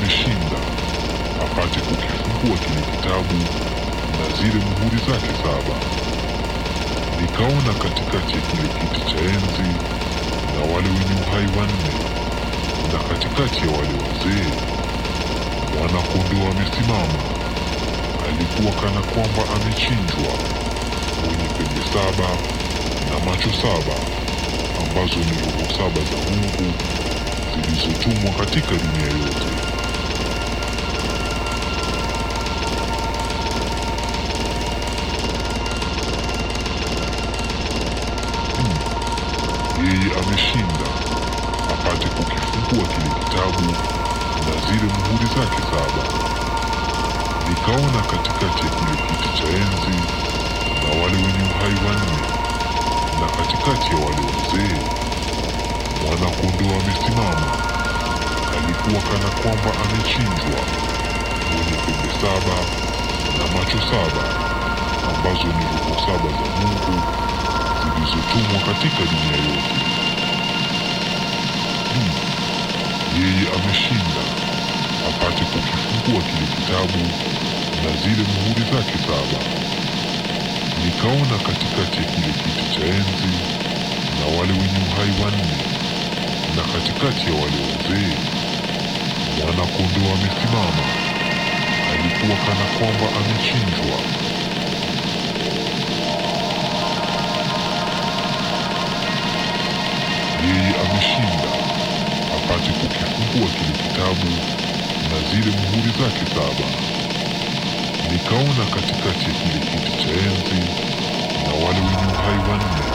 ameshinda apate kukifungua kile kitabu na zile muhuri zake saba. Nikaona katikati ya kile kiti cha enzi na wale wenye uhai wanne, na katikati ya wale wazee mwana-kondoo amesimama. Alikuwa kana kwamba amechinjwa, mwenye pembe saba na macho saba, ambazo ni roho saba za Mungu zilizotumwa katika dunia yote. Yeye ameshinda apate kukifungua kile kitabu na zile muhuri zake saba. Nikaona katikati ya kile kiti cha enzi na wale wenye uhai wanne, na katikati ya wale wazee mwana-kondoo amesimama. Alikuwa kana kwamba amechinjwa, mwenye pembe saba na macho saba, ambazo ni roho saba za Mungu zilizotumwa katika dunia yote. Hmm. Yeye ameshinda apate kukifungua kile kitabu na zile muhuri zake saba. Nikaona katikati ya kile kiti cha enzi na wale wenye uhai wanne, na katikati ya wale wazee mwana-kondoo amesimama. Alikuwa kana kwamba amechinjwa, yeye ameshinda apate kukifungua kile kitabu na zile muhuri zake saba. Nikaona katikati ya kile kiti cha enzi na wale wenye uhai wanne,